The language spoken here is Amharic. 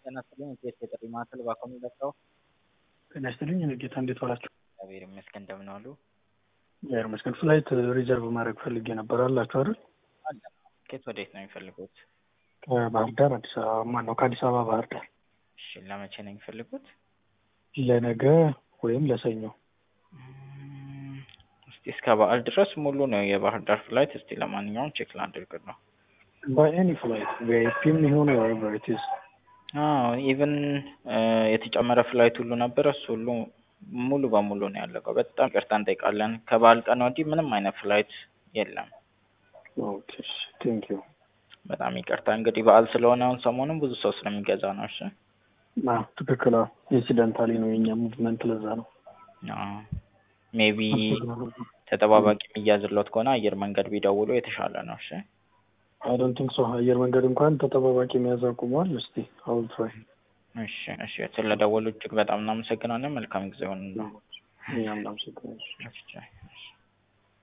ጤና ይስጥልኝ የኢቢኤስ የጥሪ ማዕከል እባክዎ የሚለቀው ጤና ይስጥልኝ እኔ ጌታ እንዴት ዋላችሁ? እግዚአብሔር ይመስገን እንደምን ዋሉ? እግዚአብሔር ይመስገን ፍላይት ሪዘርቭ ማድረግ ፈልጌ ነበር አላችሁ አይደል? አለ ከየት ወዴት ነው የሚፈልጉት? ከባህር ዳር አዲስ አበባ ማነው ከአዲስ አበባ ባህር ዳር እሺ ለመቼ ነው የሚፈልጉት? ለነገ ወይም ለሰኞ እም፣ እስቲ እስከ በዓል ድረስ ሙሉ ነው የባህር ዳር ፍላይት። እስቲ ለማንኛውም ቼክ ላድርግ ነው። ባይ ኤኒ ፍላይት ቪአይፒም ይሁን ወቨር ኢት ኢዝ አዎ ኢቭን የተጨመረ ፍላይት ሁሉ ነበር። እሱ ሁሉ ሙሉ በሙሉ ነው ያለቀው። በጣም ይቅርታ እንጠይቃለን። ከበዓል ቀን ወዲህ ምንም አይነት ፍላይት የለም። ኦኬ ቴንክ ዩ በጣም ይቅርታ እንግዲህ በዓል ስለሆነ አሁን ሰሞኑን ብዙ ሰው ስለሚገዛ ነው። እሺ ትክክል ኢንሲደንታሊ ነው የኛ ሙቭመንት ለዛ ነው ሜቢ ተጠባባቂ የሚያዝለት ከሆነ አየር መንገድ ቢደውሉ የተሻለ ነው። እሺ አይ ዶንት ቲንክ ሶ አየር መንገድ እንኳን ተጠባባቂ መያዝ አቁሟል። እስቲ አውል ትራይ እሺ እሺ ስለደወሉ እጅግ በጣም እናመሰግናለን። መልካም ጊዜ ሆን ነው። እኛም እናመሰግናለን። እሺ